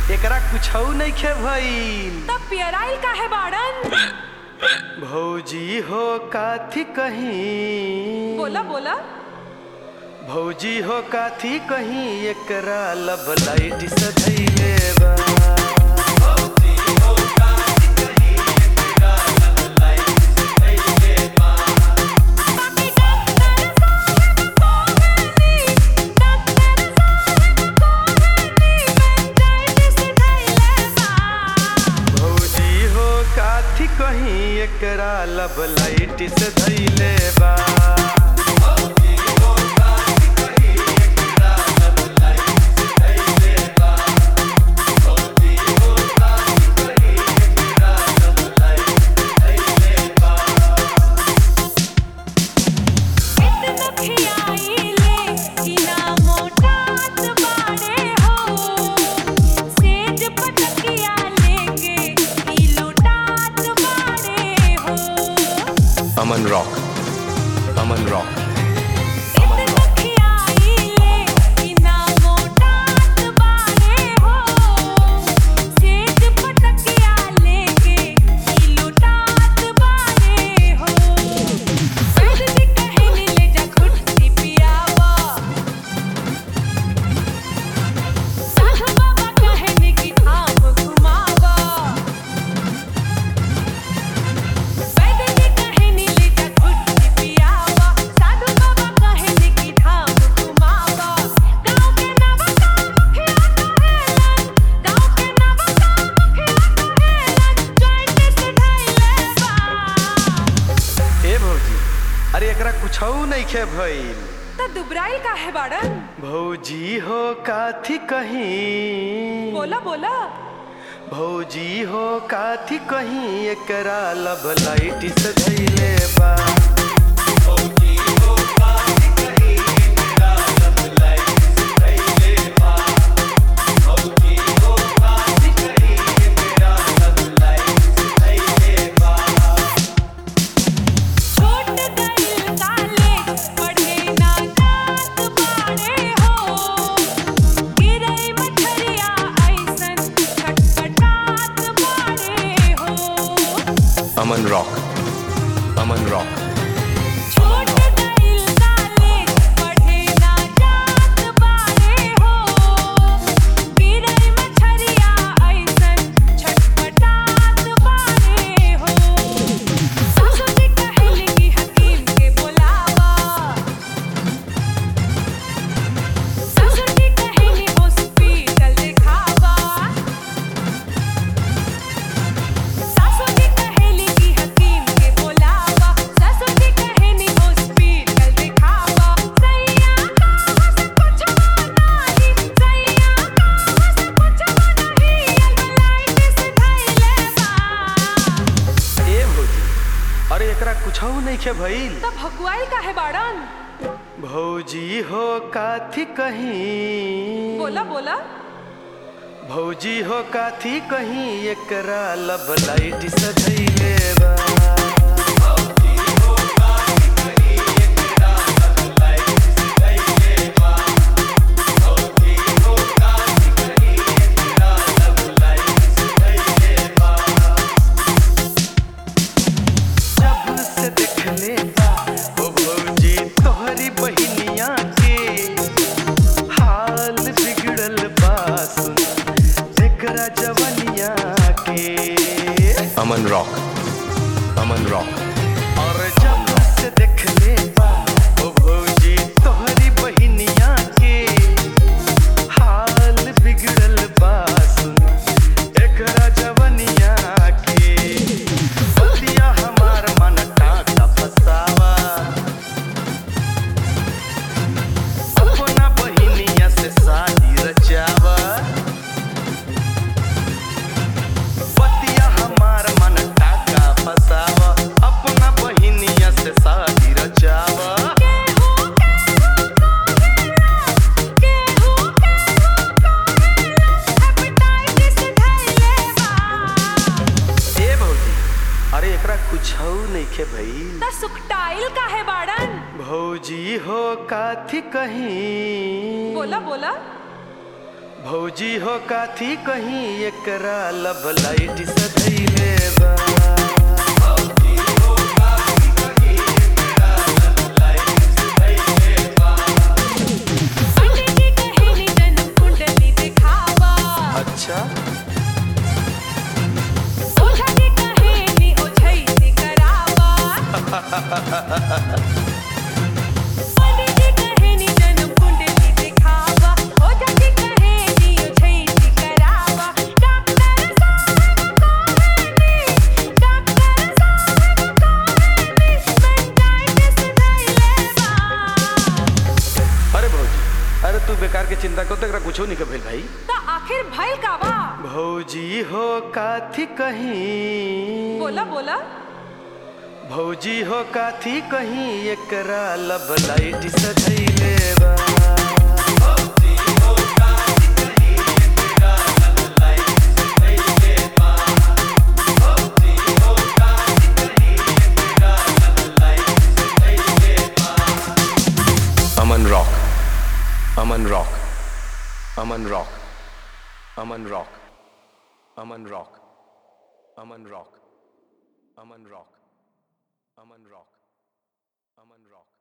एकरा कुछ नइखे भइल तब पियराइल काहे बाड़न भौजी हो काथी कहीं बोला बोला भौजी हो काथी कहीं एकरा लब लाइट सधैले बा बाकी डॉक्टर साहब कोहनी डॉक्टर साहब कोहनी मेंटाइटिस धइले बा भौजी हो काथी कहीं एकरा लब लाइट सधैले बा इतना खियाइले कि ना मोटात बाड़े हो सेज पटकिया लेके ई लुटात बाड़े हो अमन रॉक अमन रॉक इतना खियाइले कि ना मोटात बाड़े हो सेज पटकिया लेके ई लुटात बाड़े हो सर जी कहनी ले जा खुट्टी पियावा साहु बाबा कहने की धाम घुमावा वैद्य कहने ले जा खुट्टी पियावा साधु बाबा कहने की धाम घुमावा गाँव के नवका मुखिया कहेलन गाँव के नवका मुखिया कहेलन जॉइंट से धइले बा ए भौजी अरे एकरा कुछ नइखे भइल त दुबराइल काहे बाड़न भौजी हो काथी कहीं बोला बोला भौजी हो काथी कहीं एकरा लब लाइट सधैले बा छोट गइल कॉलेज पढ़े ना जात बाड़े हो गिरई मछरिया ऐसन छटपटात बाड़े हो अमन रॉक अमन रॉक छोट गइल कॉलेज पढ़े ना जात बाड़े हो गिरई मछरिया ऐसन छटपटात बाड़े हो सासु जी कहली कि हकीम के बुलावा सासु जी कहली हॉस्पिटल दिखावा सासु जी कहली कि हकीम के बुलावा सासु जी कहली हॉस्पिटल दिखावा सैया का हंस कुछवा नाही सैया का हंस कुछवा नाही अल्बलाइटिस धइले बा ए भौजी अरे एकरा कुछ नइखे भइल त भगवाइल काहे बाड़न भौजी हो काथी कहीं बोला बोला भौजी हो काथी कहीं एकरा लब लाइट सधैले बा जब से देखले बा ओ भौजी तोहरी बहिनिया के हाल बिगड़ल बा सुन जेकरा जवनिया के अमन रॉक अमन रॉक और जब से देखले बा ओ भौजी तोहरी बहिनिया के हाल बिगड़ल बा सुन एकरा जवनिया के बतिया हमार मन टाटा फसावा अपना बहिनिया से शादी रचावा बतिया हमार मन टाका फसावा अपना बहिनिया से शादी रचावा केहू केहू कहेला केहू केहू कहेला हेपेटाइटिस धइले बा ए भौजी अरे एकरा कुछ नइखे भइल त सुकटाइल काहे बाड़न भौजी हो काथी कहीं बोला बोला भौजी हो काथी कहीं एकरा लब लाइट सधैले बा पंडित जी कहेली जन्म कुंडली दिखावा अच्छा ओझा जी कहेली ओझैती करावा पंडित जी कहेली जन्म कुंडली दिखावा ओझा जी कहेली ओझैती करावा डॉक्टर साहब कहेली डॉक्टर साहब कहेली पेंटाइटिस धइले बा अरे भौजी अरे तू बेकार के चिंता कर तो एकरा कुछो नहीं भेल भाई तो आखिर भइल का बा भौजी हो काथी कहीं बोला बोला भौजी हो काथी कहीं एकरा लब लाइट सधैले बा Aman rock Aman rock Aman rock Aman rock Aman rock Aman rock Aman rock Aman rock Aman rock